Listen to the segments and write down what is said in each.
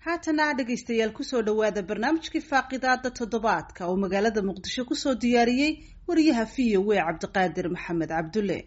haatana dhegaystayaal kusoo dhowaada barnaamijkii faaqidaada toddobaadka oo magaalada muqdisho kusoo diyaariyey wariyaha v o w cabdiqaadir maxamed cabdulle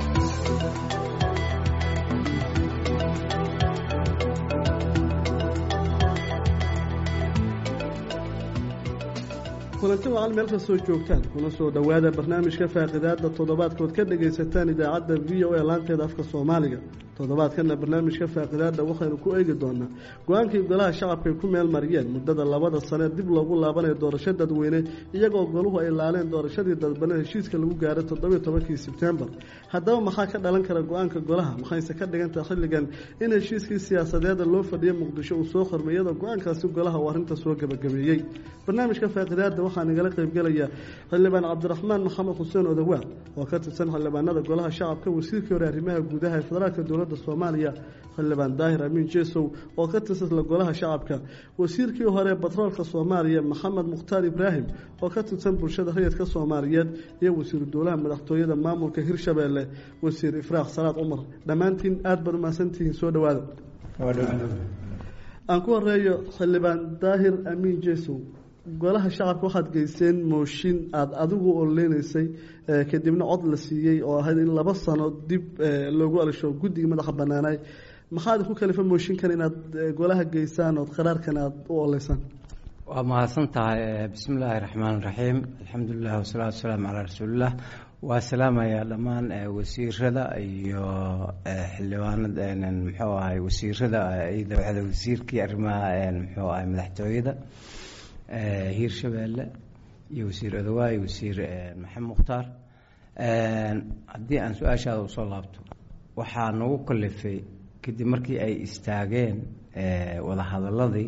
kulanti wacal meel kastoo joogtaan kuna soo dhowaada barnaamijka faaqidaada toddobaadkood ka dhagaysataan idaacadda v o a laanteeda afka soomaaliga toddobaadkana barnaamijka faaqidaada waxaynu ku eegi doonaa go-aankii golaha shacabka ay ku meel mariyeen muddada labada sane dib loogu laabanayo doorasho dadweyne iyagoo goluhu ay laaleen doorashadii dadbane heshiiska lagu gaaray toddobiyo tobankii sebtembar haddaba maxaa ka dhalan kara go-aanka golaha maxayse ka dhigantaha xilligan in heshiiskii siyaasadeeda loo fadhiya muqdisho uu soo khormay iyadoo go-aankaasi golaha uu arrinta soo gebagabeeyey barnaamijka faaqidaada waxaa nagala qaybgelaya xildhibaan cabdiraxmaan maxamed xuseen odawaaq oo ka tirsan xildhibaanada golaha shacabka wasiirkii hore arrimaha gudaha ee federaalka dowladda soomaaliya xildhibaan daahir amiin jesow oo ka tirsan golaha shacabka wasiirkii hore batroolka soomaaliya maxamed mukhtaar ibraahim oo ka tirsan bulshada rayidka soomaaliyeed iyo wasiiru dowlaha madaxtooyada maamulka hirshabeelle wasiir ifraaq salaad cumar dhammaantiin aada baad umahadsantihiin soo dhowaada aan ku horeeyo xildhibaan daahir amiin jesow golaha shacabka waxaad geyseen mooshin aada adigu oleynaysay kadibna cod la siiyey oo ahayd in laba sano dib loogu alisho guddigii madaxa banaanay maxaad ku kalifa mooshinkan inaad golaha geysaan ood qaraarkan aada u oleysaan waa mahadsan tahay bismi illaahi raxmaan raxiim alxamdulilah wasalaatu wasalaamu calaa rasuulilah waa salaamayaa dhammaan wasiirada iyo xildhibaanada muxuu ahay wasiirada wasiirkii arrimaha muxuu ahay madaxtooyada hiirshabeelle iyo wasiir odawaay wasiir maxamed mukhtaar haddii aan su-aashaada usoo laabto waxaa nagu kalifay kadib markii ay istaageen wadahadaladii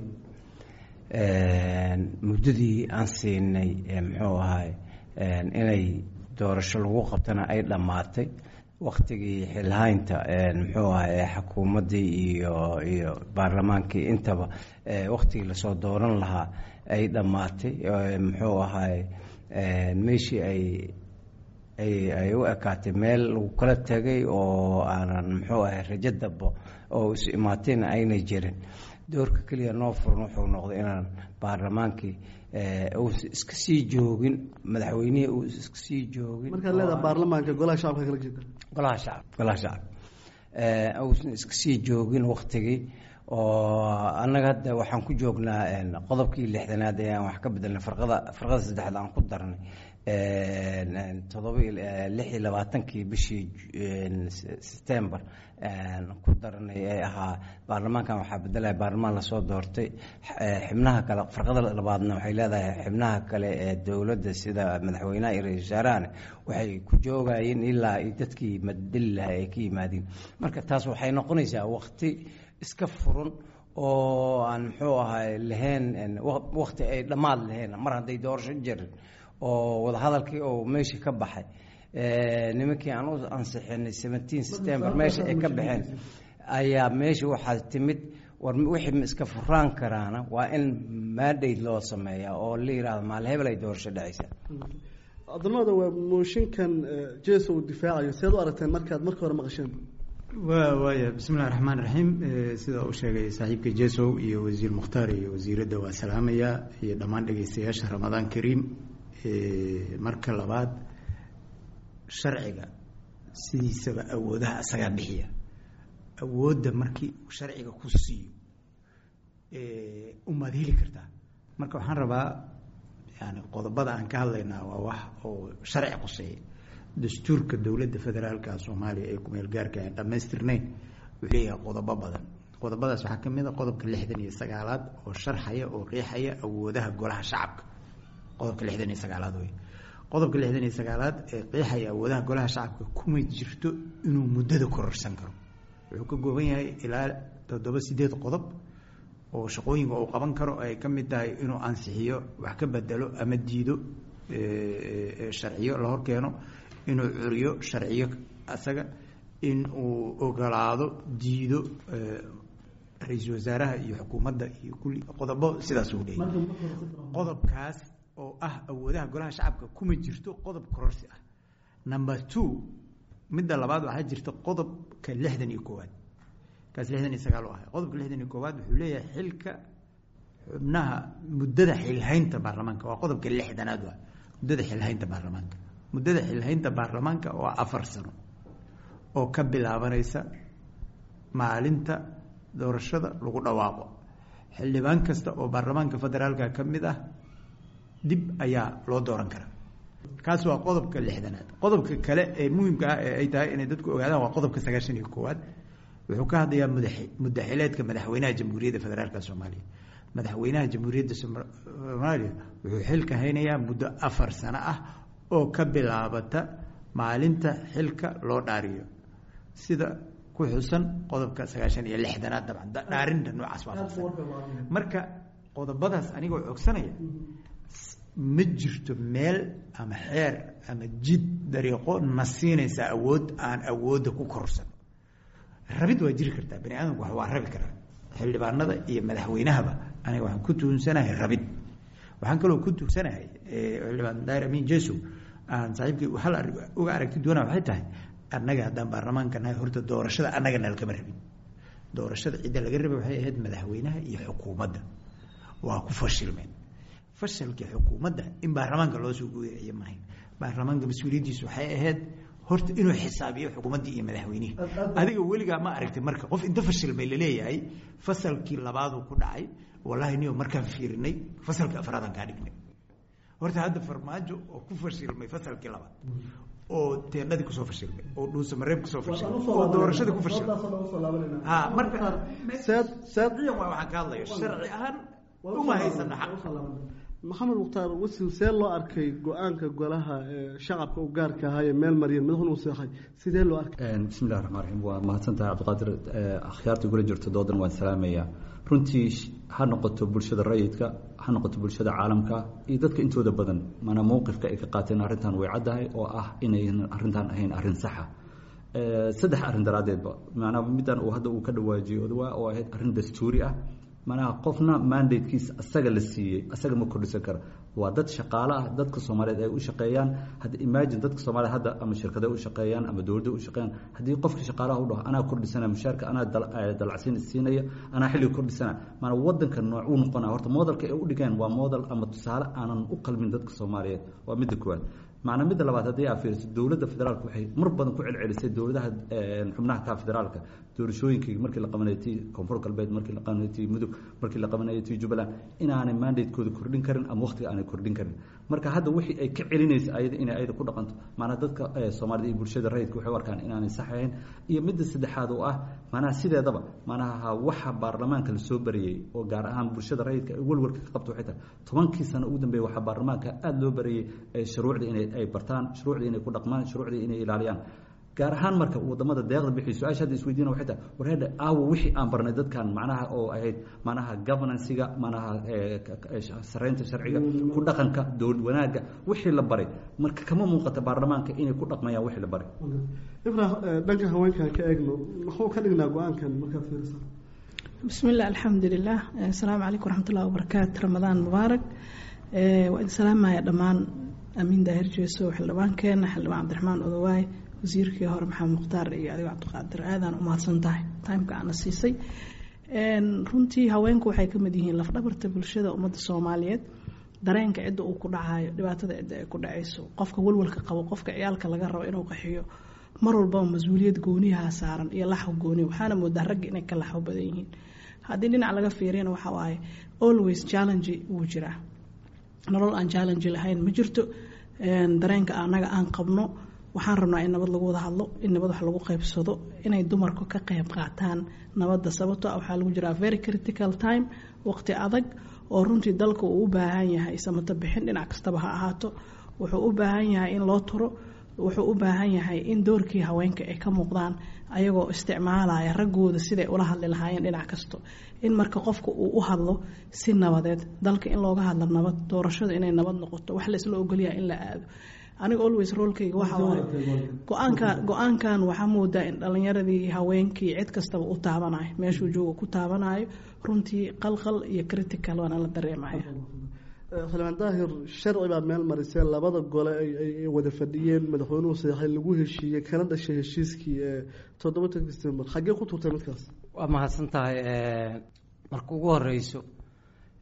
muddadii aan siinay muxuu ahay inay doorasho lagu qabtana ay dhammaatay waktigii xilhaynta muxuu ahay xukuumaddii iyo iyo baarlamaankii intaba waktigii lasoo dooran lahaa ay dhammaatay muxuu ahay meeshii ay ay ay u ekaatay meel lagu kala tegay oo aanan muxuu ahay rajo dabo oo is imaatayna aynay jirin doorka keliya noo furan wuxuu noqday inaan baarlamaankii uusan iska sii joogin madaxweynihii uu iska sii joogin markaad leedaha baarlamaanka golaha shacabka kala jeeda golaha shacab golaha shacab uusan iska sii joogin waktigii oo annaga hadda waxaan ku joognaa qodobkii lixdanaad ee aan wax ka bedelnay farqada farqada saddexaad aan ku darnay todoba lix iyo labaatankii bishii september ku darnay ee ahaa baarlamaankan waxaa bedelaya baarlamaan lasoo doortay xibnaha kale farqada labaadna waxay leedahay xibnaha kale ee dowladda sida madaxweynaha iyo ra-isul wasaarahana waxay ku joogayeen ilaa dadkii madeli lahaa ay ka yimaadeen marka taas waxay noqonaysaa wakti iska furan oo aan muxuu ahay lahayn wakti ay dhammaad lahayn mar hadday doorasho jirin oo wadahadalkii oo meeshii ka baxay nimankii aan u ansixinay seventeen september meesha ay ka baxeen ayaa meesha waxaa timid war wixii ma iska furaan karaana waa in maadhayd loo sameeya oo la yihahdo maal hebel ay doorasho dhacaysa cabdilmada waa mooshinkan jeso uu difaacayo seed u aragteen markaad marka hore maqasheen wa waaya bismi illahi raxmaan raxiim sida uu sheegay saaxiibka jesow iyo wasiir mukhtaar iyo wasiiradda waa salaamayaa iyo dhammaan dhegeystayaasha ramadaan kariim marka labaad sharciga sidiisaba awoodaha asagaa bixiya awoodda markii uu sharciga ku siiyo umaad heli kartaa marka waxaan rabaa yani qodobada aan ka hadlaynaa waa wax oo sharci quseeya dastuurka dowladda federaalka soomaaliya ee kumeel gaarka aan dhamaystirnayn wuxuu leeyahay qodobo badan qodobadaas waxaa ka mid a qodobka lixdan iyo sagaalaad oo sharxaya oo qeexaya awoodaha golaha shacabka qodobka lixdan iyo sagaalaad wey qodobka lixdan iyo sagaalaad ee qeexaya awoodaha golaha shacabka kuma jirto inuu muddada kororsan karo wuxuu ka gooban yahay ilaa toddoba sideed qodob oo shaqooyinka uu qaban karo ay ka mid tahay inuu ansixiyo wax ka bedelo ama diido sharciyo la horkeeno inuu curiyo sharciyo asaga in uu ogolaado diido ra-iisul wasaaraha iyo xukuumadda iyo kulli qodobo sidaas uu leeyahy qodobkaas oo ah awoodaha golaha shacabka kuma jirto qodob kororsi ah number two midda labaad waxaa jirta qodobka lixdan iyo koowaad kaas lixdan iyo sagaal u ahay qodobka lixdan iyo koowaad wuxuu leeyahay xilka xubnaha muddada xilhaynta baarlamaanka waa qodobka lixdanaad waa muddada xilhaynta baarlamaanka muddada xilhaynta baarlamaanka waa afar sano oo ka bilaabanaysa maalinta doorashada lagu dhawaaqo xildhibaan kasta oo baarlamaanka federaalka ka mid ah dib ayaa loo dooran karaa kaas waa qodobka lixdanaad qodobka kale ee muhimka ah ee ay tahay inay dadku ogaadaan waa qodobka sagaashan iyo koowaad wuxuu ka hadlayaa mudax mudaxileedka madaxweynaha jamhuuriyadda federaalka soomaaliya madaxweynaha jamhuuriyadda soomaaliya wuxuu xilka haynayaa muddo afar sano ah oo ka bilaabata maalinta xilka loo dhaariyo sida ku xusan qodobka sagaashan iyo lixdanaad dabcan dhaarinta noocaas waa marka qodobadaas anigoo cogsanaya ma jirto meel ama xeer ama jid dariiqo na siinaysa awood aan awoodda ku korsan rabid waa jiri kartaa bani aadamku wax waa rabi karaa xildhibaanada iyo madaxweynahaba aniga waxaan ku tuunsanahay rabid waxaan kaloo ku tuunsanahay xildhibaan daahir amin jeso aan saaxiibkii hal uga aragti doonaa waxay tahay annaga haddaan baarlamaanka nahay horta doorashada annaga nalkama rabin doorashada cidda laga rabay waxay ahayd madaxweynaha iyo xukuumadda waa ku fashilmeen fashalkii xukuumadda in baarlamaanka loo soo gooyayo maahayn baarlamaanka mas-uuliyaddiisu waxay ahayd horta inuu xisaabiyo xukuumaddii iyo madaxweynihii adiga weligaa ma aragtay marka qof inta fashilmay laleeyahay fasalkii labaaduu ku dhacay wallahi niyo markaan fiirinay fasalkii afraadaan kaa dhignay horta hadda farmaajo oo ku fashilmay fasalkii labaad oo teendhadii kusoo fashilmay oo dhuusamareeb kusoo fashilmay oo doorashadii ku fashilmay ha marka sharciyan waa waxaan ka hadlayo sharci ahaan uma haysana xaq maxamed mukhtaar wasiir see loo arkay go-aanka golaha shacabka u gaarka ahaa ee meel maryan madaxuna u seexay sidee loo arkay bismi llahi raxmaan raxiim waa mahadsan tahay cabdiqaadir akhyaartii gula jirto doodan waan salaamayaa runtii ha noqoto bulshada rayidka ha noqoto bulshada caalamka iyo dadka intooda badan mana mowqifka ay ka qaateen arrintan way caddahay oo ah inaynan arrintan ahayn arrin saxa saddex arrin daraaddeedba maanaa middan uu hadda uu ka dhawaajiyo odawaa oo ahayd arrin dastuuri ah manaha qofna mandatekiisa asaga la siiyey asaga ma kordhisan kara waa dad shaqaale ah dadka soomaaliyeed ay u shaqeeyaan hadda imagine dadka soomaaliyed hadda ama shirkada u shaqeeyaan ama dowladda u shaqeeyaan haddii qofka shaqaalaha u dhaho anaa kordhisana mushaarka anaa dalacsiin siinaya anaa xilliga kordhisana maana wadanka nooc uu noqonaa horta modelka ay u dhigeen waa model ama tusaale aanan u qalmin dadka soomaaliyeed waa midda koowaad macnaa midda labaad haddii aa fiiriso dowladda federaalka waxay mar badan ku celcelisay dowladaha xubnaha ka federaalka doorashooyinkii markii la qabanayay tii koonfur galbeed markii la qabanayay tii mudug markii la qabanayay tii jubbaland inaanay mandatekooda kordhin karin ama waqtiga aanay kordhin karin marka hadda wixii ay ka celinaysa ayada inay ayada ku dhaqanto maanaa dadka soomaalida iyo bulshada rayidka waxay u arkaan inaanay sax ahayn iyo midda saddexaad oo ah maanaha sideedaba maanaha waxa baarlamaanka la soo barayey oo gaar ahaan bulshada rayidka ay walwalka ka qabto waxay tahay tobankii sano ugu dambeeya waxaa baarlamaanka aada loo barayey shuruucda inay ay bartaan shuruucdii inay ku dhaqmaan shuruucdii inay ilaaliyaan gaar ahaan marka wadamada deeqda bixiy su-aasha hadda isweydiina waxay tahay warheedha aawo wixii aan barnay dadkan macnaha oo ahayd macnaha governansiga macnaha sareynta sharciga ku dhaqanka dowlad wanaagga wixii la baray marka kama muuqata baarlamaanka inay ku dhaqmayaan wixii la baray ibra dhanka haweenkan ka eegno muxuu ka dhignaa go-aankan markaad fiirisa bismi illah alxamdulilah asalaamu calaykum waraxmatullahi wabarakaatu ramadaan mubaarak waa idin salaamaya dhammaan amiin daahir jeeso xildhibaankeena xildhibaan cabdiraxmaan odowaay wasiirkii hore maxamed mukhtaar iyo adigo cabdiqaadir aadaan umahadsan tahay timeka aana siisay runtii haweenku waxay ka mid yihiin lafdhabarta bulshada ummadda soomaaliyeed dareenka cidda uu ku dhacayo dhibaatada cidda ay ku dhacayso qofka walwalka qabo qofka ciyaalka laga rabo inuu qaxiyo mar walbaba mas-uuliyad gooniyaha saaran iyo laxw gooniya waxaana moodaa ragga inay ka laxwo badan yihiin haddii dhinac laga fiiriyana waxa waaye always challenge wuu jiraa nolol aan challenge lahayn ma jirto dareenka anaga aan qabno waxaan rabnaa in nabad lagu wada hadlo in nabad wax lagu qaybsado inay dumarku ka qayb qaataan nabadda sababto ah waxaa lagu jiraa very critical time waqti adag oo runtii dalka uu u baahan yahay samato bixin dhinac kastaba ha ahaato wuxuu u baahan yahay in loo turo wuxuu u baahan yahay in doorkii haweenka ay ka muuqdaan ayagoo isticmaalaya raggooda siday ula hadli lahaayeen dhinac kasto in marka qofka uu u hadlo si nabadeed dalka in looga hadlo nabad doorashada inay nabad noqoto wax laysla ogolyaha in la aado aniga always roolkayga waxa waaye go-aanka go-aankan waxaa moodaa in dhalinyaradii haweenkii cid kastaba u taabanayo meeshuu jooga ku taabanayo runtii qalqal iyo critical waana la dareemaya xildhibaan daahir sharci baa meel marisee labada gole ay wada fadhiyeen madaxweynuhu saxay lagu heshiiyey kana dhashay heshiiskii toddobatanka december xaggee ku turtay midkaas waa mahadsan tahay marka ugu horeyso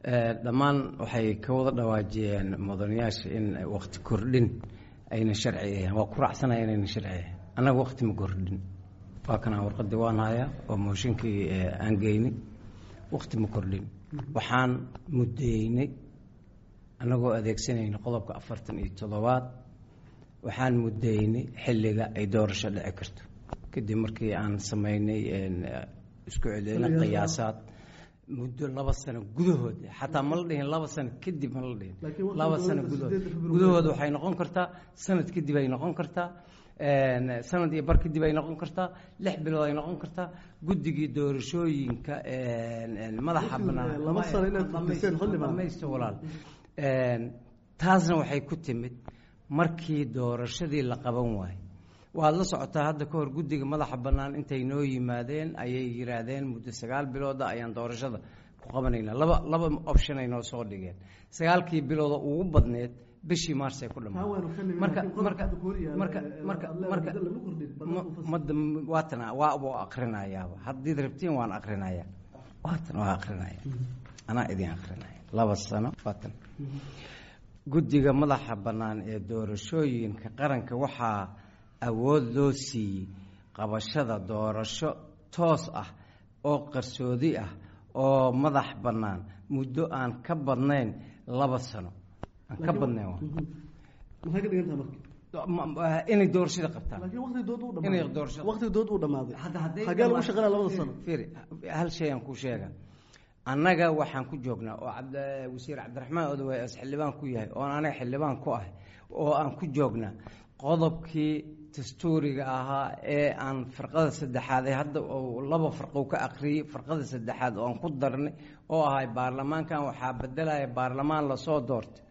dhammaan waxay ka wada dhawaajiyeen mudanayaasha in wakti kordhin ayna sharci ahayn waa ku raacsanaya inayna sharci ahayn annaga wakti ma kordhin waa kanaa warqadii waan hayaa oo mooshinkii aan geyni wakti ma kordhin waxaan muddeynay annagoo adeegsanayna qodobka afartan iyo toddobaad waxaan muddeynay xilliga ay doorasho dhici karto kadib markii aan sameynay isku celina qiyaasaad muddo laba sano gudahood xataa ma la dhihin laba sano kadib ma la dhihin laba sano gudahood gudahood waxay noqon kartaa sanad kadib ay noqon kartaa sanad iyo bar kadib ay noqon kartaa lix bilood ay noqon kartaa guddigii doorashooyinka madaxa banaanmaysto walaal taasna waxay ku timid markii doorashadii la qaban waayo waad la socotaa hadda ka hor guddiga madaxa bannaan intay noo yimaadeen ayay yidhaahdeen muddo sagaal bilooda ayaan doorashada ku qabanaynaa laba laba option ay noo soo dhigeen sagaalkii bilooda ugu badneed bishii marsay ku dhammaatay marka marka marka marka marka mada waatana waa buu akrinayaaba haddiid rabtiin waan akrinayaa waatan waa akrinaya anaa idin akrinaya laba sano waatan guddiga madaxa bannaan ee doorashooyinka qaranka waxaa awood loo siiyey qabashada doorasho toos ah oo qarsoodi ah oo madax bannaan muddo aan ka badnayn laba sano aan ka badnayn maxay ka dhigan tahay marka inay doorashada qabtaan laakiin waqti dood uu inay dhamaaday doorashada waqti dood uu dhamaaday hadda hadday xagee lagu shaqeynaya labada sano fiiri hal shay aan ku sheega annaga waxaan ku joognaa oo cabd wasiir cabdiraxmaan odawaay as xildhibaan ku yahay oon anaga xildhibaan ku ahay oo aan ku joognaa qodobkii dastuuriga ahaa ee aan farqada saddexaad ee hadda uu laba farqo ka akhriyey farqada saddexaad oo aan ku darnay oo ahay baarlamaankan waxaa bedelaya baarlamaan lasoo doortay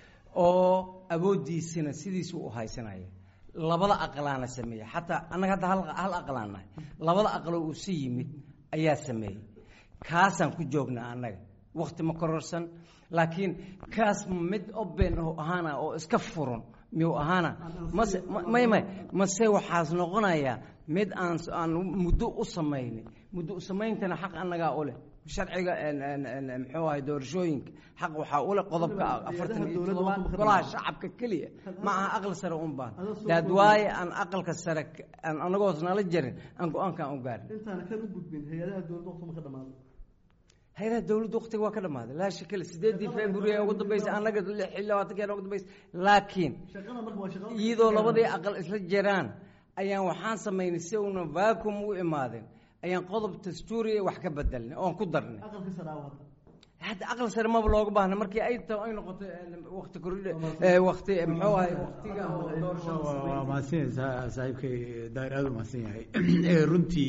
oo awooddiisana sidiisu u haysanaya labada aqlaana sameeyey xataa annaga hadda hal hal aqlaan nahay labada aqlo uu si yimid ayaa sameeyey kaasaan ku joognaa annaga wakti ma kororsan laakiin kaas mid oben oo ahaana oo iska furan miyuu ahaana mase may may mase waxaas noqonayaa mid aan aan muddo u samaynay muddo u samayntana xaq annagaa u leh sharciga muxuu ahay doorashooyinka xaq waxaa u leh qodobka afartan iyo toddobaad golaha shacabka keliya ma aha aqal sare un baan daad waaye aan aqalka sare aan anagoos nala jarin aan go-aankaan u gaarin intaana kan u gudbin hay-adaha dowladda waqti ma ka dhamaaday hay-adaha dowladda waqtiga waa ka dhamaaday laa shakale sideedii february ugu dambeysay annaga lix iyo labaatankeena ugu dambeysay laakiin shaqada marka waa shaqada iyadoo labadii aqal isla jiraan ayaan waxaan samaynay si una vacuum u imaadeen ayaan qodob dastuuriya wax ka bedelnay oon ku darnay aqalka saraawa hadda hadda aqal sare maba looga baahna markii ay ta ay noqoto waqti kordhi waqti muxuu ahay waqtiga oo doorashada waa sameeyay. mahadsan yahay saa- saaxiibkay daahir aada u mahadsan yahay Eh, runtii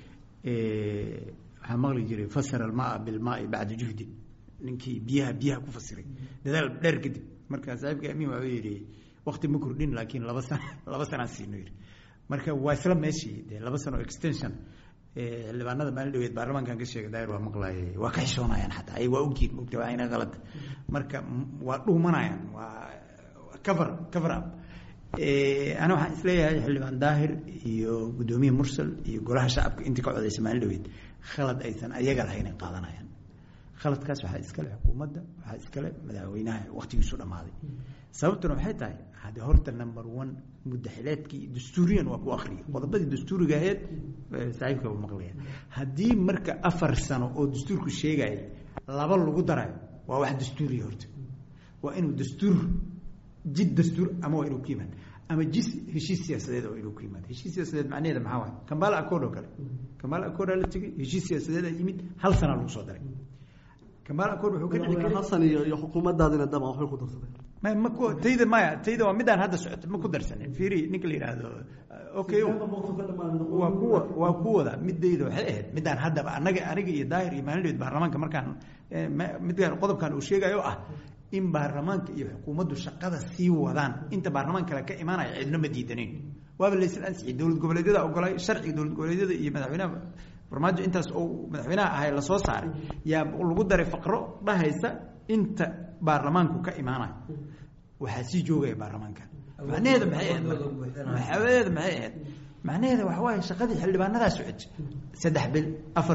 eh, waxaa maqli jiray fasara almaa bilmaai bacda juhdin ninkii biyaha biyaha ku fasiray dadaal dheer kadib marka saaxiibka amiin waxuu yidhi waqti ma kordhin laakiin laba sana laba sanaan siino yidhi marka waa isla meeshii dee laba sano extension eh, xildhibaanada maalin dhaweed baarlamaankan ka sheegay daahir waa maqlaayay waa ka xishoonayaan xataa ay waa ogyihin mogta waa ayna qalad marka m- waa dhuumanayaan waa cover cover up Eh, ana waxaan isleeyahay xildhibaan daahir iyo guddoomiye mursal iyo golaha shacabka intii ka codaysa maalin dhaweyd khalad aysan ayaga lahayn ay qaadanayaan khaladkaas waxaa iskale xukuumadda waxaa iskale madaxweynaha waqtigiisu dhammaaday sababtuna waxay tahay hadde horta number one muddaxileedkii dastuuriyan waa ku akhriyay qodobadii dastuuriga aheyd eh, saaxiibka uu maqlaya haddii marka afar sano oo dastuurku sheegaya laba lagu darayo waa wax dastuuriya horta waa inuu dastuur jid dastuur ama waa inuu ku yimaad ama jis heshiis siyaasadeed waa inuu ku yimaad heshiis siyaasadeed macnaheeda maxaa waay kambala accord oo kale kambala accord aa la tegey heshiis siyaasadeeda yimid hal sanaa lagu soo daray kambala accord wuxuu ka dhici madaxweyne karay xasan iyo iyo xukuumaddaadina daba waxbay ku darsadeen ma ma ku tayda maya tayda waa midaan hadda socoto ma ku darsanin fiiri ninka la yidhaahdo okay waa kuwa waa kuwada midayda waxay ahayd midaan haddaba anaga aniga iyo daahir iyo maalin baarlamaanka markaan eh, ma- midkaan qodobkan uu sheegayo ah in baarlamaanka iyo xukuumaddu shaqada sii wadaan inta baarlamaan kale ka imaanaya cidno ma diidanayn waaba laysla ansixiyey dowlad goboleedyada ogolay sharciga dowlad goboleedyada iyo madaxweynaha farmaajo intaas oo madaxweynaha ahay lasoo saaray yaa lagu daray faqro dhahaysa inta baarlamaanku ka imaanayo waxaa sii joogaya baarlamaanka macnaheeda maxay ahayd marka? macnaheeda maxay ahayd macnaheeda waxa waaye shaqadii xildhibaanadaa socotay saddex bil afar bil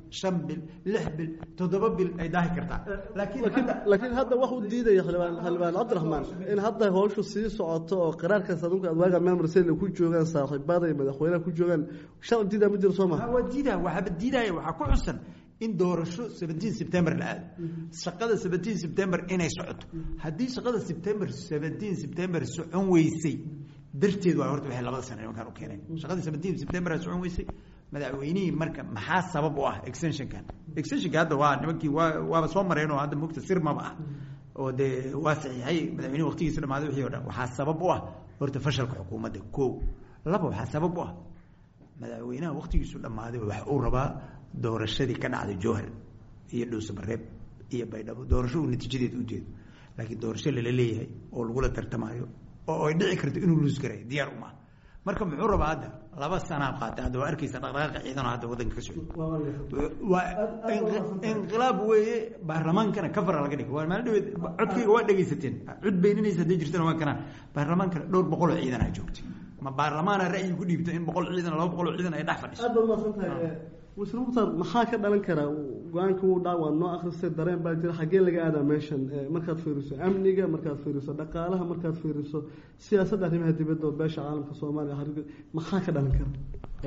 shan bil lix bil toddoba bil ay daahi kartaa laakiin hadda laakiin hadda wax u diidaya xildhibaan xildhibaan cabdiraxmaan in hadda howshu sii socoto oo qaraarkaas adunka adwaaga memrsel ku joogaan saaxiibada iyo madaxweynaha ku joogaan sharci diidaa ma jiro soo maha waa diidaa waxaaba diidaya waxaa ku xusan in doorasho seventeen september la aado shaqada seventeen september inay socoto haddii shaqada september seventeen september socon weysay darteed waa horta waxay labada sano nimankaan u keeneen shaqadii seventeen september aa socon weysay madaxweynihii marka maxaa sabab u ah extensionkan extensionka hadda waa nimankii waa waaba soo mareen oo hadda mugta sirmaba ah oo dee waa saxiixay madaxweynihi waqtigiisa dhamaaday wixii o dhan waxaa sabab u ah horta fashalka xukuumadda ko laba waxaa sabab u ah madaxweynaha waqtigiisu dhammaaday wax uu rabaa doorashadii ka dhacday jowhar iyo dhuusamareeb iyo baydhabo doorasho uu natiijadeed u jeedo laakiin doorasho lala leeyahay oo lagula tartamayo oo ay dhici karto inuu luus garay diyaar uma marka muxuu rabaa hadda laba sanaa qaatay hadda waa arkaysa dhaqdhaqaaqa ciidano hadda waddanka ka socda waa inqilaab weeye baarlamaankana kafara laga dhigay waa maalin dhaweed codkayga waa dhegaysateen cod beyninaysa hadday jirtana waa kanaan baarlamaankana dhowr boqol oo ciidan aa joogtay ma baarlamaana ra'yi ku dhiibta in boqol ciidan laba boqol oo ciidan ay dhex fadhiso aad baad umahadsantahay wasiir mukhtaar maxaa ka dhalan karaa go-aanka wuu dhac waa noo akhristay dareen baa jira xaggee laga aadaa meeshan markaad fiiriso amniga markaad fiiriso dhaqaalaha markaad fiiriso siyaasadda arrimaha dibadda oo beesha caalamka soomaaliya maxaa ka dhalan kara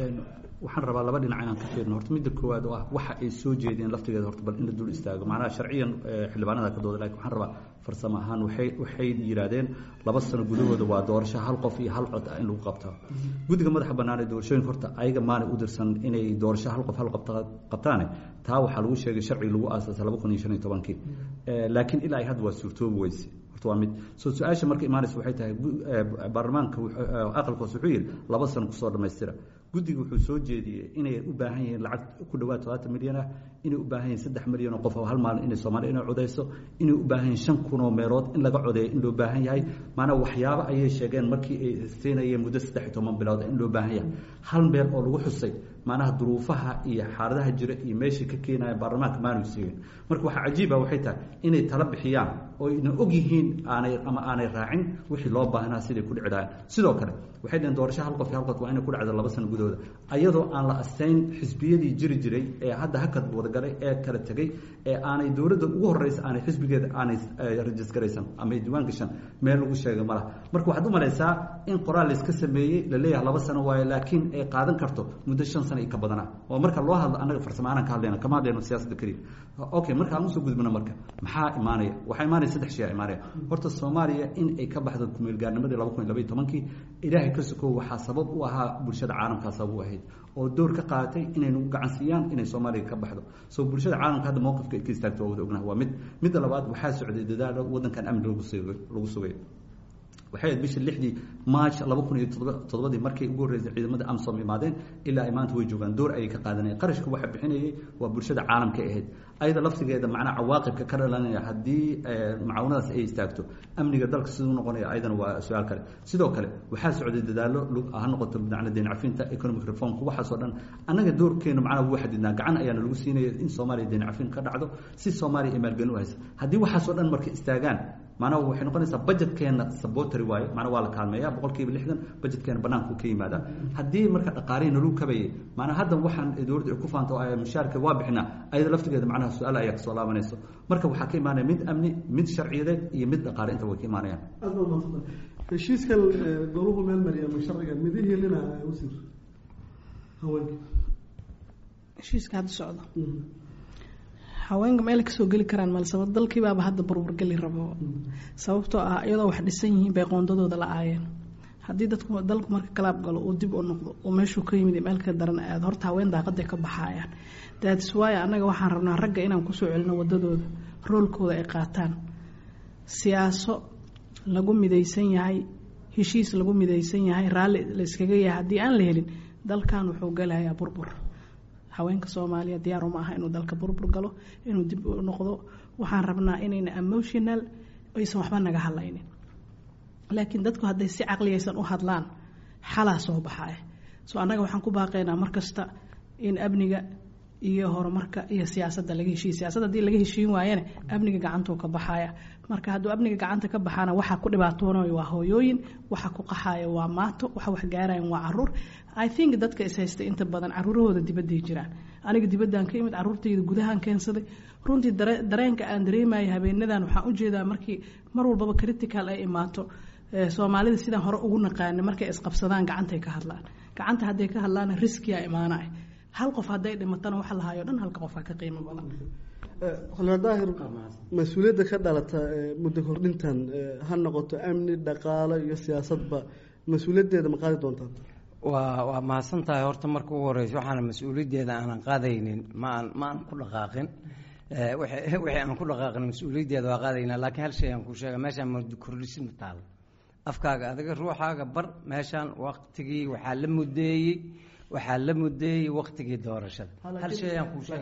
waxaan rabaa laba dhinac inaan ka fiirno horta midda koowaad oo ah waxa ay soo jeedeen laftigeeda horta bal in la dul istaago macnaha sharciyan xildhibaanada ka dooda lakin waxaan rabaa farsamo ahaan waxay waxay yidhaahdeen laba sano gudahooda waa doorasho hal qof iyo hal cod ah in lagu qabtaa guddiga madaxa bannaan ee doorashooyinka horta ayaga maanay u dirsan inay doorasho hal qof hal qabta qabtaane taa waxaa lagu sheegay sharciga lagu aasaasay laba kun iyo shan iyo tobankii laakiin ilaa ay hadda waa suurtoobi weyse horta waa mid soo su-aasha marka imaanaysa waxay tahay baarlamaanka aqalkoos wuxuu yidhi laba sano kusoo dhammaystira guddiga wuxuu soo jeediyey inay u baahan yihiin lacag ku dhawaad todobaatan milyan ah inay u baahan yihiin saddex milyan oo qof oo hal maalin inay soomaaliya inay codayso inay u baahan yihiin shan kun oo meelood in laga codeeyo in loo baahan yahay maanaa waxyaabo ayay sheegeen markii ay siinayeen muddo saddex iyo toban bilood in loo baahan yahay hal meel oo lagu xusay maanaha duruufaha iyo xaaladaha jira iyo meeshay ka keenaya baarlamaanka maanu siigin marka waxaa cajiiba waxay tahay inay tala bixiyaan oo ayna og yihiin aanay ama aanay raacin wixii loo baahnaa siday ku dhici lahayn sidoo kale waxay dhaheen doorasho hal qof iyo hal qof waa inay ku dhacdo laba sano gudahooda ayadoo aan la asteyn xisbiyadii jiri jiray ee hadda hakad wadagalay ee kala tegey ee aanay dowladda ugu horeysa aanay xisbigeeda aanay rajisgaraysan ama diiwaan gashan meel lagu sheegay malaha marka waxaad u malaysaa in qoraal layska sameeyey la leeyahay laba sano waaye laakiin ay qaadan karto muddo shan sano iyo ka badanaa oo marka loo hadlo annaga farsamo aanan ka hadlayna kama hadlayno siyaasadda keliya okay marka aan usoo gudbino marka maxaa imaanaya waxaa imaanaya saddex shay aa imaanaya horta soomaaliya in ay ka baxdo kumeelgaarnimadii laba kun iyo labaiyo tobankii ilaahay ka sokow waxaa sabab u ahaa bulshada caalamkaa sabab u ahayd oo door ka qaadatay inay nagu gacan siiyaan inay soomaaliya ka baxdo soo bulshada caalamka hadda mowqifka ay ka istaagto waa wada ognaha waa mid midda labaad waxaa socday dadaalo waddankan amni lagu sugay lagu sugay waxay ahayd bishii lixdii march laba kun iyo todoba toddobadii markay ugu horreysay ciidamada amsom imaadeen ilaa ay maanta way joogaan door ayay ka qaadanayeen qarashka waxa bixinayay waa bulshada caalamka ahayd ayada laftigeeda macnaa cawaaqibka ka dhalanaya haddii macaawinadaas ay istaagto amniga dalka siduu noqonaya ayadana waa su-aal kale sidoo kale waxaa socday dadaalo ha noqoto macna deyn cafinta economic reformka waxaasoo dhan annaga doorkeena macnaa wuu xadidnaa gacan ayaana lagu siinaya in soomaaliya deyn cafin ka dhacdo si soomaaliya ay maalgelin u haysa haddii waxaasoo dhan marka istaagaan macnaha waxay noqonaysaa budgetkeena sabotary waaye macnaa waa la kaalmeeya boqol kiiba lixdan budgetkeena banaanku ka yimaadaa haddii marka dhaqaalihi naluu kabayay macnaa hadda waxaan dowladda ay ku faanto oo mushaarka waa bixinaa ayada laftigeeda macnaha su-aal ayaa kasoo laabanayso marka waxaa ka imaanaya mid amni mid sharciyadeed iyo mid dhaqaale inta way ka imaanayaan aad baad maadsantahay heshiiskan goluhu meel mariya ama sharciga midihii lina wasiir haweenka heshiiska hadda socda haweenka meel kasoo geli karaan mal sabab dalkiibaaba hadda burburgeli rabo sababtoo ah iyadoo wax dhisan yihiin bay qoondadooda la aayeen haddii dadku dalku marka kalaab galo uu dib u noqdo oo meeshuu ka yimid meel ka daran aad horta haween daaqaday ka baxaayaan daadis waayo annaga waxaan rabnaa ragga inaan kusoo celino wadadooda roolkooda ay qaataan siyaaso lagu midaysan yahay heshiis lagu midaysan yahay raalli la iskaga yahay haddii aan la helin dalkan wuxuu galayaa burbur haweenka soomaaliya diyaar uma aha inuu dalka burbur galo inuu dib u noqdo waxaan rabnaa inayna emotional aysan waxba naga hadlaynin laakiin dadku hadday si caqliyaysan u hadlaan xalaa soo baxaya soo annaga waxaan ku baaqaynaa markasta in amniga iyo horumarka iyo siyaasadda laga heshiiya siyaasadda haddii laga heshiin waayana amniga gacantuu ka baxaya marka hadduu amniga gacanta ka baxaana waxaa ku dhibaatoonayo waa hooyooyin waxa ku qaxayo waa maato waxa wax gaarayan waa caruur i think dadka is haystay inta badan caruurahooda dibadday jiraan aniga dibaddaan ka imid caruurtayda gudahaan keensaday runtii dareenka aan dareemaya habeenadan waxaan ujeedaa markii mar walbaba critical ay imaato soomaalida sidaan hore ugu naqaana markay isqabsadaan gacantay ka hadlaan gacanta hadday ka hadlaana riskiya imaanaya hal qof hadday dhimatana waxa lahayo dhan halka qofaa ka qiimo badan xulmaan daahir mas-uuliyadda ka dhalata muddo kordhintan ha noqoto amni dhaqaalo iyo siyaasadba mas-uuliyaddeeda ma qaadi doontaan waa waa mahadsan tahay horta marka ugu horeysa waxaana mas-uuliyaddeeda aanan qaadaynin ma aan ma aan ku dhaqaaqin wixii aan ku dhaqaaqin mas-uuliyaddeeda waa qaadaynaa laakiin hal shay aan ku sheega meeshaan muddo kordhisin ma taalo afkaaga adiga ruuxaaga bar meeshaan waktigii waxaa la mudeeyey waxaa la mudeeyey waktigii doorashada hal shay aan kuu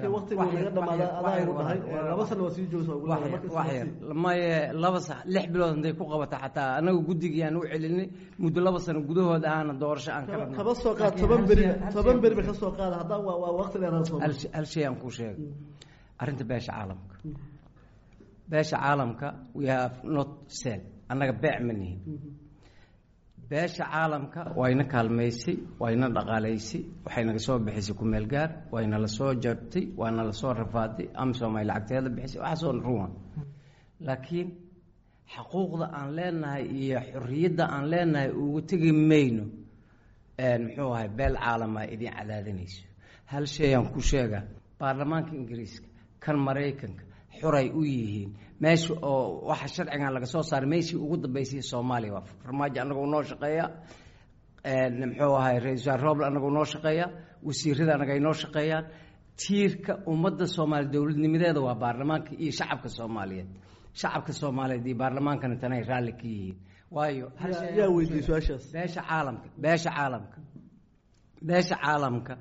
sheegawaxyar maye laba sa lix bilood haday ku qabata xataa anaga guddigii aan u celinay muddo laba sano gudahood aana doorasho aan kaba soo qaad toban beri toban beri ba ka soo qaada haddaa waa waa waqti dheeraad hal shay aan kuu sheega arrinta beesha caalamka beesha caalamka we have not sell annaga beec ma nihin beesha caalamka wayna kaalmaysay wayna dhaqaalaysay waxay naga soo bixisay kumeel gaar wayna la soo jartay waana la soo rafaaday amsom ay lacagteeda bixisay waxaasoo ruwan laakiin xaquuqda aan leenahay iyo xorriyadda aan leenahay ugu tegi mayno muxuu ahay beel caalama idin cadaadinayso hal shayaan ku sheegaa baarlamaanka ingiriiska kan maraykanka xuray u yihiin meesha oo waxa sharcigan laga soo saaray meeshii ugu dambeysay soomaaliya waa farmaajo annaga noo shaqeeya muxuu ahay ra-isul wasaar roble annaga noo shaqeeya wasiirada annaga ay noo shaqeeyaan tiirka ummadda soomaaliya dowladnimadeeda waa baarlamaanka iyo shacabka soomaaliyeed shacabka soomaaliyeed iyo baarlamaankana tanay raalli ka yihiin waayo yaa weydiiyey su-aashaas beesha caalamka beesha caalamka beesha caalamka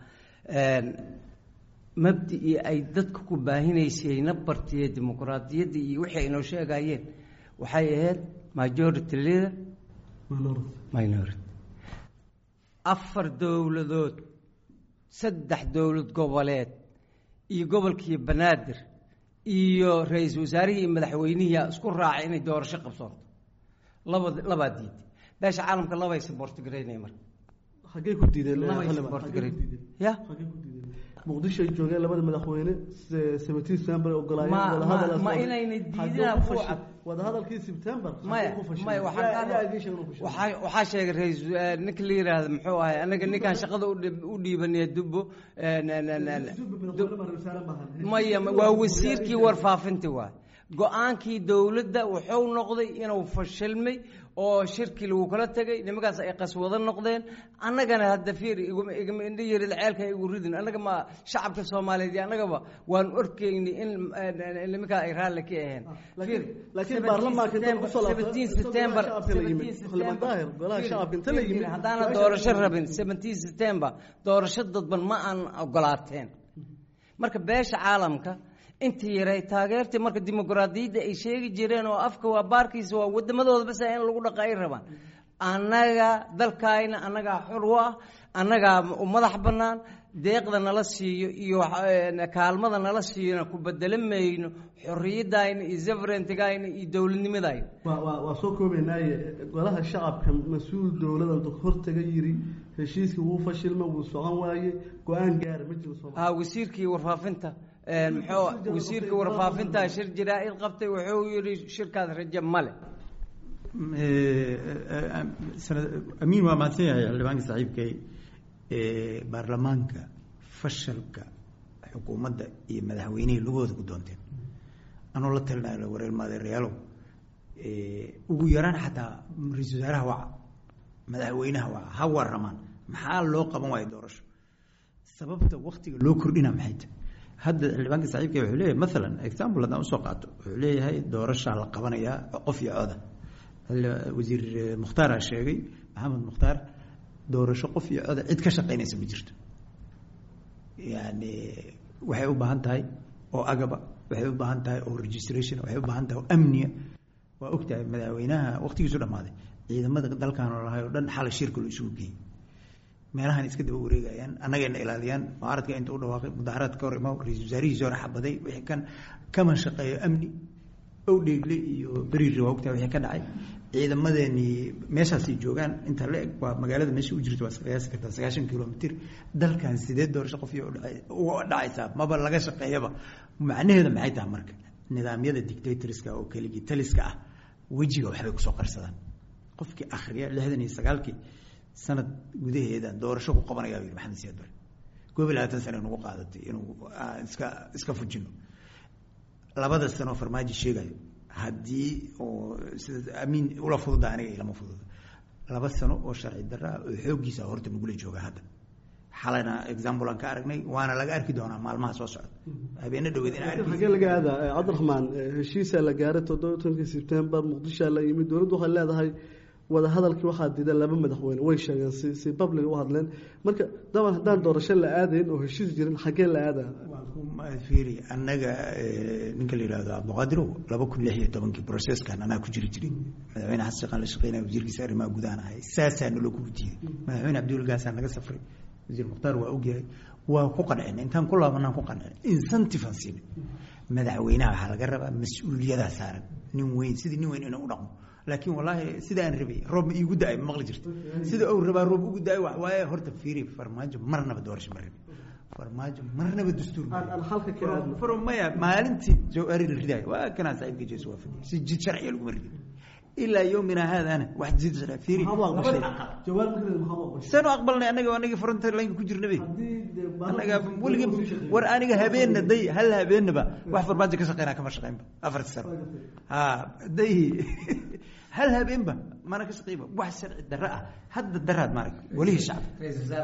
mabdicii ay dadka ku baahinaysayna bartiye dimuqraadiyadda iyo wixii aynoo sheegayeen waxay ahayd majority leader minority afar dowladood saddex dowlad goboleed iyo gobolkii banaadir iyo ra-iisul wasaarihii iyo madaxweynihii isku raacay inay doorasho qabsoonto laba labaa diiday beesha caalamka labay sabortgaraynaya marka hagey ku diideen labay sabortgarayn ya muqdisho ay joogeen labada madaxweyne seventeen september ma ogolaayeen ma inayna diidinaan ku cad wadahadalkii september maya maya waxaa waxaa sheegay ra-isul ninka la yiraahdo muxuu ahay anaga ninkaan shaqada u dhiibanaya dubbo maya waa wasiirkii warfaafinta waay go-aankii dowladda wuxuu noqday inuu fashilmay oo shirki lagu kala tegay nimankaas ay qaswado noqdeen annagana hadda fiir igama indha yarid ceelka igu ridin annaga ma shacabka soomaaliyeed iyo annagaba waan orkeyni in nimankaa ay raalli ka aheen laakiin baarlamaanka inta lagu soo seventeen september haddaana doorasho rabin seventeen september doorasho dadban ma aan ogolaateen marka beesha caalamka intii yaray taageertii marka dimuqraadiyadda ay sheegi jireen oo afka waa baarkiisa waa wadamadooda bas in lagu dhaqa ay rabaan annaga dalkaayna annagaa xor u ah annagaa madax bannaan deeqda nala siiyo iyo kaalmada nala siiyona ku bedelo mayno xorriyadayna iyo severentigayna iyo dowladnimadayna waa soo koobaynaaye golaha shacabka mas-uul dowladda hortaga yiri heshiiskii wuu fashilma wuu socon waaye go-aan gaara ma jiro ha wasiirkii warfaafinta muxuu wasiirka warfaafinta shir jaraa-id qabtay wuxuu yihi shirkaas raje male amiin waa mahadsan yahay xildhibaanka saaxiibkay baarlamaanka fashalka xukuumadda iyo madaxweynihii lugooda ku doonteen anoo la talinayo wareer maadeerayaalow ugu yaraan xataa ra-isul wasaaraha waca madaxweynaha waca ha waramaan maxaa loo qaban waayo doorasho sababta waktiga loo kordhina maxay tahay hadda xildhibaanka saaxiibka wuxuu leeyahay maalan example haddaan usoo qaato wuxuu leeyahay doorashaa la qabanayaa qof iyo coda wasiir mukhtaara sheegay maxamed mukhtaar doorasho qof iyo coda cid ka shaqaynaysa ma jirto yani waxay u baahan tahay oo agaba waxay u baahan tahay oo registration waxay u baahan tahay oo amniya waa ogtahay madaxweynaha waqtigiisu dhammaaday ciidamada dalkan oo lahay oo dhan xalay shirka loo isugu geeyey meelahan iska daba wareegayaan annagayna ilaaliyaan mucaaradka inta u dhawaaqay mudaharaad ka hor imaw ra-isul wasaarihiisi hore xabaday wixii kan kama shaqeeyo amni ow dheegle iyo beriiri waa ogtahay wixii ka dhacay ciidamadeenii meeshaasay joogaan inta la eg waa magaalada meesha u jirta waa qiyaasi kartaa sagaashan kilomitr dalkan sideed doorasho qof iyo uga dhacaysaa maba laga shaqeeyaba macnaheeda maxay tahay marka nidaamyada dictatorska oo keligii taliska ah wejiga waxbay kusoo qarsadaan qofkii akhriya lixdan iyo sagaalkii sanad gudaheeda doorasho ku qabanayaa yidhi maxamed siyaad bare koob iyo labaatan sane nagu qaadatay inuu iska iska fujino labada sanoo farmaajo sheegayo haddii oo sida amiin ula fududa aniga ilama fududa laba sano oo sharci darra ah oo xooggiisa horta nagula jooga hadda xalayna example aan ka aragnay waana laga arki doonaa maalmaha soo socda habeena dhaweed in xagee laga aadaa cabdiraxmaan heshiisaa la gaaray toddoba tobankii sebtembar muqdishoa la yimid dowladdu waxay leedahay wada hadalkii waxaa diida laba madaxweyne way sheegeen si si public u hadleen marka daban haddaan doorasho la aadayn oo heshiis jirin xagee la aadaa fiiri annaga ninka la yihahdo cabdiqaadirow laba kun lix iyo tobankii processkan anaa ku jiri jiray madaxweyne xasan sheekhaan la shaqeynaya wasiirkiisa arrimaha gudahan ahay saasaa naloo kugu diiday madaxweyne cabdiwalgaasaa naga safray wasiir mukhtaar waa ogyahay waa ku qancina intaan ku laabanaan ku qancina incentive aan siinay madaxweynaha waxaa laga rabaa mas-uuliyadaa saaran nin weyn sidii nin weyn inuu u dhaqmo laakiin wallaahi sida aan rabay roob ma iigu da-ay ma maqli jirto sida uu rabaa roob ugu da-ay wax waaye horta fiiri farmaajo marnaba doorasho ma rabin farmaajo marnaba dastuur faro maya maalintii jawhari la ridaayo waa kanaa saaxiibka jeesu waa fadhiya si jid sharciga laguma ridin ilaa yowmina haadana wax jid sharci fiiri sanu aqbalnay anaga anagii frontier line ku jirnabe anaga weligii war aniga habeenna day hal habeenaba wax farmaajo ka shaqeynaa kama shaqeynba afarti sano ha day hal habeenba mana ka shaqeyba wax sharci darro ah hadda daraad maarag welihii shacab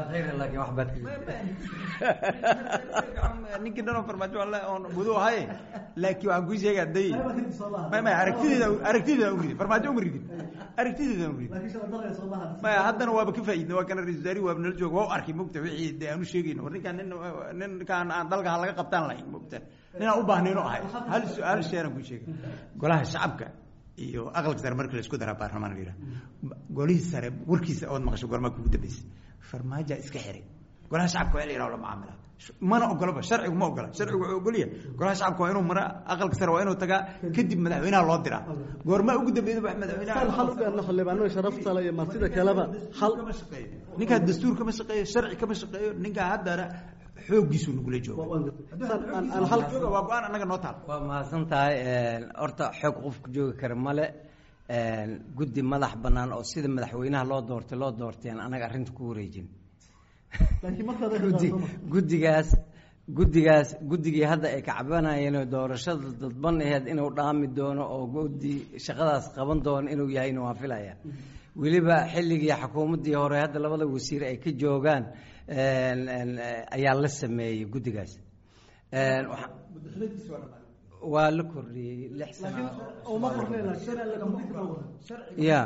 ninkii dhanoo farmaajo alle oon gudu ahaye laakiin waxaan kuu sheegaa day may may aragtideeda aragtideeda u ridin farmaajo uma ridin aragtideeda u ridin maya haddana waaba ka faa'iidna waa kana ra-isul wasaarihi waaba nala jooga waa u arkay mogta wixii dee aan u sheegayno war ninkaan nin ninkaan aan dalka ha laga qabtaan lahayn mogta ninaan u baahnayno ahay hal hal sheeran kuu sheegay golaha shacabka iyo aqalka sare markii la isku daraa baarlamaan la yidhaha golihii sare warkiisa ood maqasho gormaa kugu dambeysay farmaajaa iska xiray golaha shacabka waa in la yidhaha la mucaamilaa mana ogolaba sharcigu ma ogola sharcigu wuxuu ogolyahay golaha shacabka waa inuu maraa aqalka sare waa inuu tagaa kadib madaxweynaha loo diraa goormaa ugu dambeeyda wax madaxweynaha xal u gaarno xildhibaanada sharafta le iyo martida kaleba xal kama shaqeeyo ninkaa dastuur kama shaqeeyo sharci kama shaqeeyo ninkaa haddana xooggiisu nagula jooga waa go-aan annaga noo taal waa mahadsan tahay horta xoog qofku joogi kara male guddi madax bannaan oo sida madaxweynaha loo doortay loo doorteen anaga arrinta ku wareejin guddigaas guddigaas guddigii hadda ay kacbanayeen doorashada dadban aheed inuu dhaami doono oo guddi shaqadaas qaban doono inuu yahayna waan filaya weliba xilligii xukuumaddii hore hadda labada wasiir ay ka joogaan ayaa la sameeyey guddigaas waa la kordhiyey lix sano ya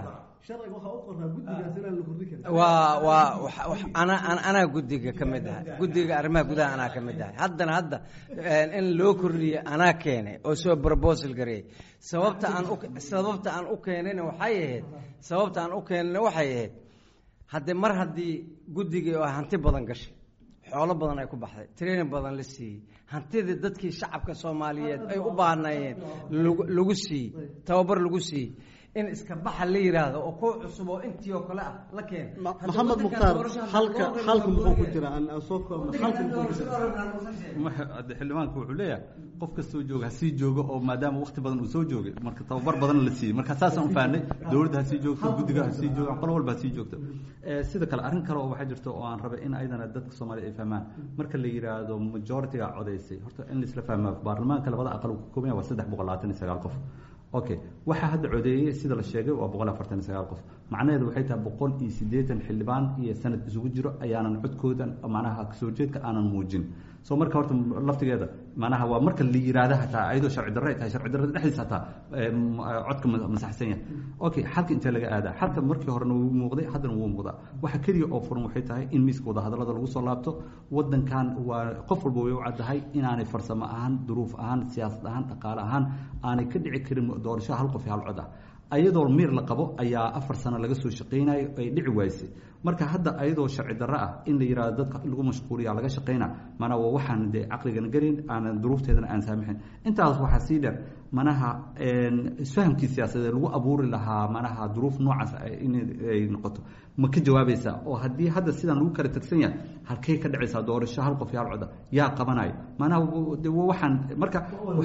waa waa ana anaa guddiga ka mid aha guddiga arrimaha gudaha anaa ka mid ahay haddana hadda in loo kordhiyo anaa keenay oo soo proposal gareeyay sababta aan u sababta aan u keenayna waxay ahayd sababta aan u keenayna waxay ahayd haddee mar haddii guddigii oo hanti badan gashay xoolo badan ay ku baxday training badan la siiyey hantidii dadkii shacabka soomaaliyeed ay u baahnaayeen lagu siiyey tababar lagu siiyey in iska baxa la yiraahdo oo kuwa cusub oo intii oo kale ah la keen maxamed mukhtaar halka halka muxuu ku jira aan aan soo koobno halka muxuu ku jira xildhibaanku wuxuu leeyahay qof kastoo jooga ha sii joogo oo maadaama waqti badan uu soo joogay marka tababar badan la siiyey marka saasaan u fahnay dowladda ha sii joogto guddiga ha sii joogo qolo walba ha sii joogto sida kale arrin kale oo waxaa jirto oo aan rabay in ayadana dadka soomaaliya ay fahmaan marka la yiraahdo majority-ga codaysay horta in laisla fahmaa baarlamaanka labada aqal uu ka kooban yahay waa saddex boqol labaatan iyo sagaal qof okay waxaa hadda codeeyey sida la sheegay waa boqol afartan iyo sagaal qof macnaheedu waxay tahay boqol iyo siddeetan xildhibaan iyo sanad isugu jiro ayaanan codkoodan macnaha kasoo jeedka aanan muujin so marka horta laftigeeda macnaha waa marka la yiraahda hataa ayadoo sharci darro ay tahay sharci darrada dhexdiisa hataa codka masaxsan yahay okay xalka intee laga aadaa xalka markii horena wuu muuqday haddana wuu muuqdaa waxa keliya oo furan waxay tahay in miiska wadahadallada lagu soo laabto wadankan waa qof walba way u caddahay inaanay farsamo ahaan duruuf ahaan siyaasad ahaan dhaqaale ahaan aanay ka dhici karin doorasho hal qof iyo hal cod ah ayadoo miir la qabo ayaa afar sano laga soo shaqaynayo ay dhici waysay marka hadda ayadoo sharci darro ah in la yihahdo dadka lagu mashquuliya laga shaqayna mana waa waxaan dee caqligana gelin aanan duruufteedana aan saamixin intaas waxaa sii dheer manaha isfahamkii siyaasadeed lagu abuuri lahaa manaha duruuf noocaas inay noqoto ma ka jawaabaysaa oo haddii hadda sidaan lagu kala tagsan yahay halkey ka dhacaysaa doorasho hal qof iyo hal coda yaa qabanayo manaha waxaan marka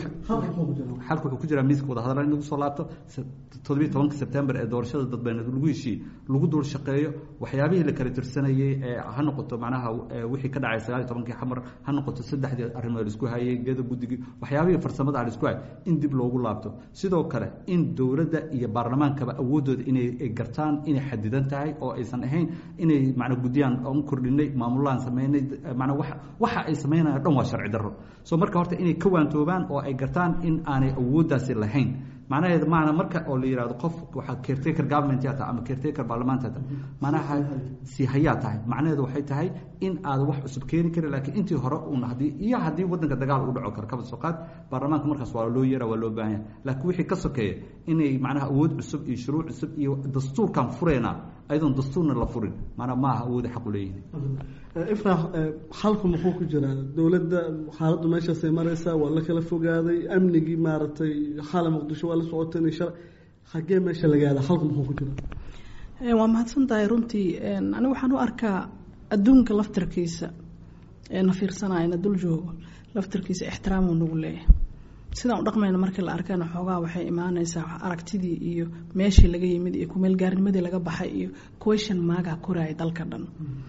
xalka wuxuu ku jiraa miiska wadahadalla in lagu soo laabto toddobiyi tobanka sebtembar ee doorashada dadweyneed lagu heshiiyey lagu dul shaqeeyo waxyaabihii la kala tirsanayey ee ha noqoto manaha wixii ka dhacay sagaal iyo tobankii xamar ha noqoto saddexdii arrimood laisku hayay geda guddigii waxyaabihii farsamada ah laisku hayay in dib loogu laabto sidoo kale in dowladda iyo baarlamaankaba awooddooda inay gartaan inay xadidan tahay oo aysan ahayn inay macna guddiyaan oon kordhinay maamulaan sameynay macnaa waxa waxa ay sameynayaan dhan waa sharci darro so marka horta inay ka waantoobaan oo ay gartaan in aanay awooddaasi lahayn macnaheed maana marka oo la yihahdo qof waxaa caretaker government yaa tahay ama caretaker baarlamaanta tahay macnaha si hayaa tahay macnaheedu waxay tahay in aad wax cusub keeni karin laakiin intii hore uun haddii iyo haddii waddanka dagaal u dhaco karo kaba soo qaad baarlamaanka markaas waa loo yeera waa loo baahan yahay laakiin wixii ka sokeeya inay macnaha awood cusub iyo shuruuc cusub iyo dastuurkan fureyna ayadoon dastuurna la furin maanaa ma aha awooda xaq u leeyihin ifraax xalku muxuu ku jiraa dowladda xaaladdu meeshaasay maraysaa waa la kala fogaaday amnigii maaragtay xala muqdisho waa la socotay inay shar xaggee meesha lagaada xalku muxuu ku jiraa waa mahadsan tahay runtii anigu waxaan u arkaa adduunka laftarkiisa ee na fiirsanaya na dul joogo laftarkiisa ixtiraamuu nagu leeyahay sidaan u dhaqmayna markii la arkana xoogaa waxay imaanaysaa aragtidii iyo meeshii laga yimid iyo kumeelgaarnimadii laga baxay iyo question maagaa koraaya dalka dhan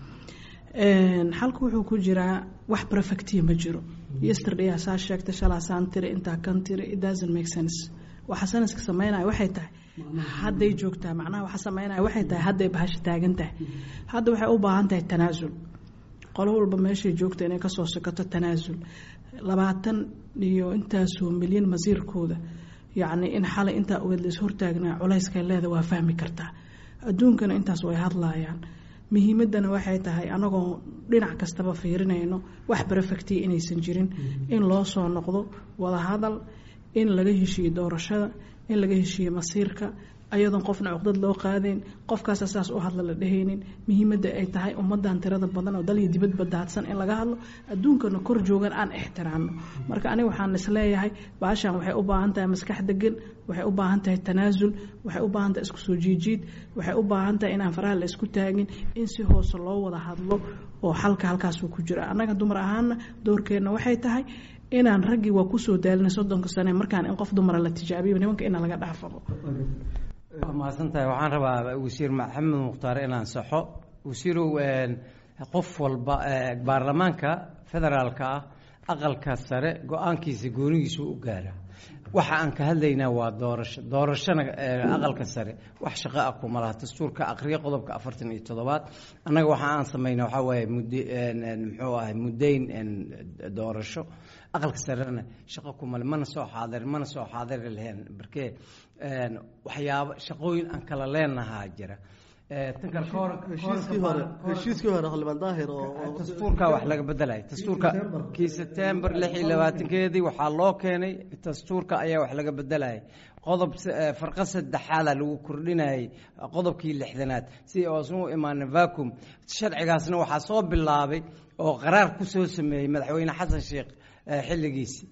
xalku wuxuu ku jiraa wax perfectiya ma jiro yesterday saa sheegta shalaasaan tiri intaa kan tiri it doesn't make sense waxa sanaska sameynaya waxay tahay hadday joogtaa macnaha waxa sameynaya waxay tahay hadday bahasha taagan tahay hadda waxay u baahan tahay tanaasul qolo walba meeshay joogta inay kasoo sokoto tanaasul labaatan iyo intaasoo milyan masiirkooda yacni in xalay intaa ogeed la is hortaagnaa culayska leeda waa fahmi kartaa adduunkana intaas way hadlaayaan muhiimadana waxay tahay anagoo dhinac kastaba fiirinayno wax barefectiya inaysan jirin in loo soo noqdo wadahadal in laga heshiiyo doorashada in laga heshiiyo masiirka ayadoon qofna cuqdad loo qaadayn qofkaasa saas u hadla la dhehaynin muhiimadda ay tahay ummadan tirada badan oo daliyo dibadba daadsan in laga hadlo adduunkana kor joogan aan ixtiraamno marka aniga waxaan isleeyahay baashan waxay u baahan tahay maskax degan waxay u baahan tahay tanaasul waxay u baahan tahay isku soo jiijiid waxay u baahan tahay inaan faraha la isku taagin in si hoose loo wada hadlo oo xalka halkaasuu ku jira annaga dumar ahaana doorkeenna waxay tahay inaan raggii waa kusoo daalinay soddonka sane markaan in qof dumara la tijaabiyo nimanka ina laga dhaafaqo waa mahadsantahay waxaan rabaa wasiir maxamed mukhtaar inaan saxo wasiirow qof walba baarlamaanka federaalka ah aqalka sare go-aankiisa goonigiisu u gaara waxa aan ka hadlaynaa waa doorasho doorashona aqalka sare wax shaqo ah kuma laha dastuurka aqriya qodobka afartan iyo toddobaad annaga waxa aan samaynaa waxaa waaye mud muxuu ahay muddayn doorasho aqalka sarena shaqo kumale mana soo xaadir mana soo xaadiri lahayn barkee waxyaabo shaqooyin aan kala leenahaa jira heshiiskii hore heshiiskii hore xildhibaan daahir oo dastuurka wax laga bedelay dastuurka kii sebtembar lix iyo labaatankeedii waxaa loo keenay dastuurka ayaa wax laga bedelayay qodob farqa saddexaada lagu kordhinayay qodobkii lixdanaad si oosan u imaanin vacum sharcigaasna waxaa soo bilaabay oo qaraar ku soo sameeyey madaxweyne xasan sheekh xilligiisii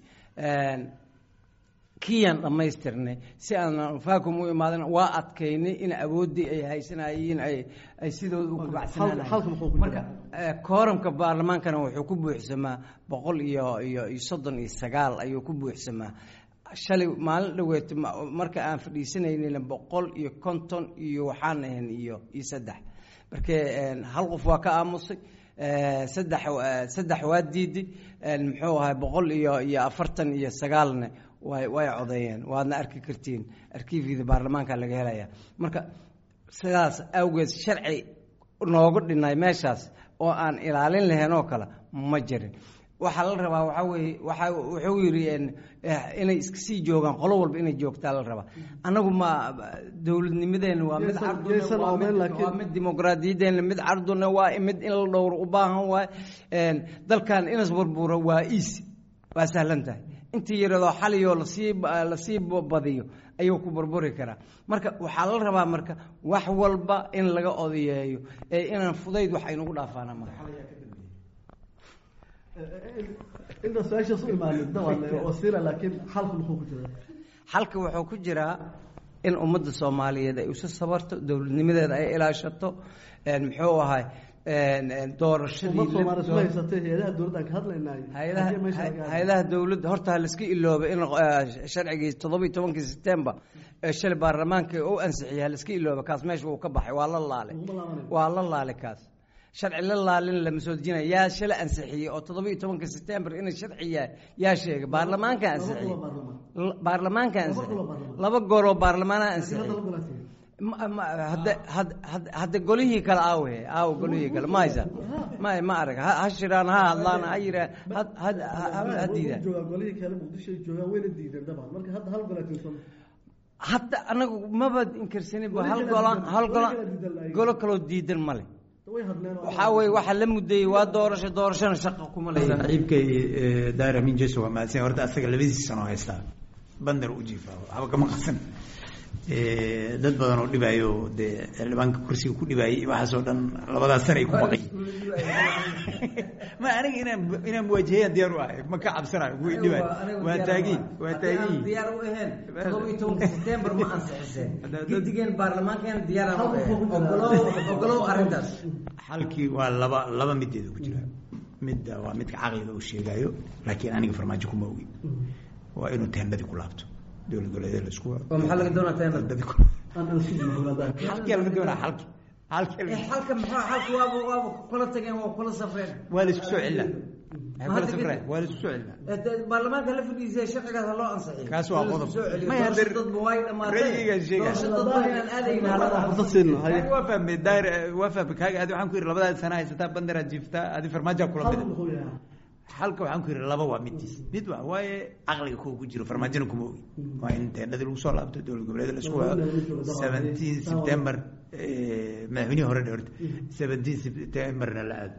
kiyaan dhammaystirnay si aan vacum u imaadan waa adkaynay in awooddii ay haysanayeen ay sidooda u kubacsanaamarka kooramka baarlamaankana wuxuu ku buuxsamaa boqol iyo iyo iyo soddon iyo sagaal ayuu ku buuxsamaa shalay maalin dhaweet marka aan fadhiisanaynin boqol iyo konton iyo waxaan ahayn iyo iyo saddex marka hal qof waa ka aamusay saddex saddex waa diiday muxuu ahay boqol iyo iyo afartan iyo sagaalna way way codeeyeen waadna arki kartiin arkiifyada baarlamaanka laga helaya marka sidaas awgeed sharci noogu dhinay meeshaas oo aan ilaalin lahayn oo kale ma jirin waxaa la rabaa waxaa weeye waxa wuxuu yidhi inay iska sii joogaan qolo walba inay joogtaa la rabaa annagu ma dowladnimadeena waa mid cardunwaa mid dimuqraadiyadeena mid carduna waa mid in la dhowro u baahan waay dalkan inas burbura waa easy waa sahlan tahay intii yaradoo xaliyoo lasii lasii badiyo ayuu ku burburi karaa marka waxaa la rabaa marka wax walba in laga odayeeyo ee inaan fudayd wax aynugu dhaafaana marka inta su-aashaas u imaanin dawan wasiila laakiin xalku muxuu ku jiraa xalka wuxuu ku jiraa in ummadda soomaaliyeed ay isu sabarto dowladnimadeeda ay ilaashato muxuu ahay doorashadii ummad soomaali isma haysatay hay-adaha dowladdan ka hadlaynaayo hay-adaha Haddii meesha laga hadlo. hay-adaha dowladda horta ha laiska iloobay in eh, sharcigii toddoba iyo tobankii september ee shalay baarlamaanka u ansixiyay ha laiska ilooba kaas meesha wuu ka baxay waa la laalay Uguma laabanayo. waa la laalay kaas sharci la laalin lama soo dejinaya yaa shalay ansixiyey oo toddoba iyo tobanka september inay sharci yahay yaa sheegay baarlamaanka ansixiyey Laba baarlamaan. L- baarlamaanka Laba ansixiyey kulo baarlamaan. laba gooroo baarlamaana Hadda ansixiyey la golaasiyey. Ma- ma- hadda had- had- hadda golihii kale aawe aaw golihii kale ma haysa ma ma arag ha ha shiraan ha hadlaan ha yiraan ha ha- ha- ha- ha diidaan joogaa golihii kale muqdishoay joogaan wayna diideen dabcan marka hadda hal golaatiin soo hadda anagu maba inkarsanin ba hal Weli kala golaan diidan- hal weli golaan kala diidan laayiin. golo kaloo diidan male way hadleen oo- waxaa weeye waxaa la muddeeyey waa doorasho doorashona shaqo kuma leeyahay saaxiibkay eh, daahir amin jeso waa mahadsan yahay. horta asaga labadiisa sano haystaa bandar u jiifaa waxba kama qasan Eh, dad badan oo dhibaayo dee xildhibaanka kursiga ku dhibaayay waxaasoo dhan labadaas sana ay ku baqay ma aniga inaan inaan muwaajahayaan diyaar u ahay ma ka cabsanayo kuwii dhibaay waa taagin waa taagin diyaar u ahayn todoba iyo tobanka september ma ansixiseen Hadda- hadda- gidigeen baarlamaankeena diyaar aan u Halka ahayn ku jira. ogolow ogolow arrintaas xalkii waa laba laba mideeda ku jira midda waa midka caqliga uu sheegayo laakiin aniga farmaajo kuma ogi waa inuu teendadii ku laabto dowlad goboleedyada la isku oo maxaa laga doonaa teena teendadii ku aan aan sugno hawladaa. halkii laga doonaa halkii halkii laga- halka maxaa halka waaba waaba kula tageen waa kula safreen waa la isku soo celinaa Waxay kula Hadda safreen, kadib- waa la isku soo celinaa Eh, baarlamaanka la fadhiisay sharcigaas ha loo ansixiyo Kaas waa In la qodob. soo celiyo. Ma Doorasho yadir- dadba way dhamaatay Ra'yigaan sheegaya. doorasho dadba inaan aadayna halada Fursad siino, haye. Kaaga waa fahmay daahir waa fahmay kaaga adi waxaan ku yidhi labadaad sana haysataa bandaraad jiiftaa adi farmaajoa kula Halku mida muxuu yahay? halka waxaan ku yidhi laba waa midtiis mid waa waaye caqliga kuwa ku jiro farmaajona kuma ogi waa in teendhadii lagu soo laabto dowlad goboleeda la isku wado seventeen september eh, madaxweynihii hore dhe horta seventeen septemberna la aado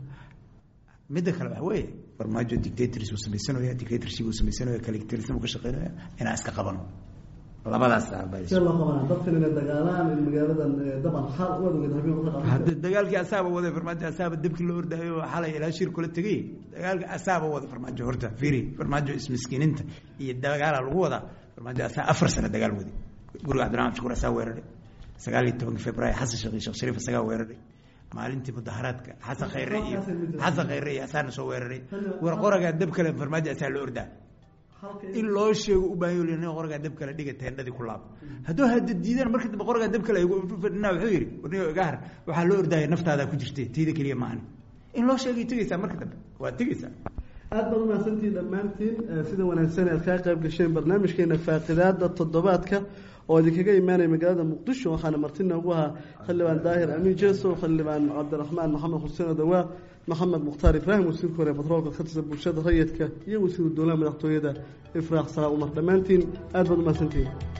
midda kale waxa weeye farmaajo dictators uu samaysanaya dictatorship uu samaysanaya caligtarism uu ka shaqeynaya inaan iska qabano labadaas ah baa see loo qabanaa dadkan inay dagaalaan in magaaladan eh, dabcan xaal u adogeed habeen uga qaban hadda dagaalkii asaaba waday farmaajo asaaba dabkii loo ordaayo xalay ilaa shir kula tegay dagaalka asaaba wada farmaajo horta fiiri farmaajo ismiskiininta iyo dagaala lagu wadaa farmaajo asaa afar sano dagaal waday guriga cabdiraxmaan shukur asaa weeraray sagaal iyo tobanki februaayo xasan sheekh iyo sheekh shariif asagaa weeraray maalintii mudaharaadka xasan khayre iyo xasan khayre iyo asaana soo weeraray war qoragaa dab kale farmaajo asaa la ordaa halka in loo sheego u baahan yahay in qoragaa dab kale dhiga teendhadii ku laab hadduu hadda diidaan marka dambe qoragaa dab kale ay ugu fadhinaa wuxuu yidhi warniyo igahar waxaa loo ordaya naftaadaa ku jirtay tayda keliya maahan in loo sheegay tegaysaa marka dambe waa tegaysaa aad baad umahadsantihiin dhammaantiin eh, sida wanaagsan aad kaa qayb gasheen barnaamijkeena faaqidaada toddobaadka oo idinkaga imaanaya magaalada muqdisho waxaana marti noogu ahaa xildhibaan daahir amiin jeeso xildhibaan cabdiraxmaan maxamed xuseen odawaa maxamed mukhtaar ibraahim wasiirka hore batroolka ka tirsan bulshada rayidka iyo wasiiru dowlaha madaxtooyada ifraax salaa umar dhammaantiin aad baad umahadsantihiin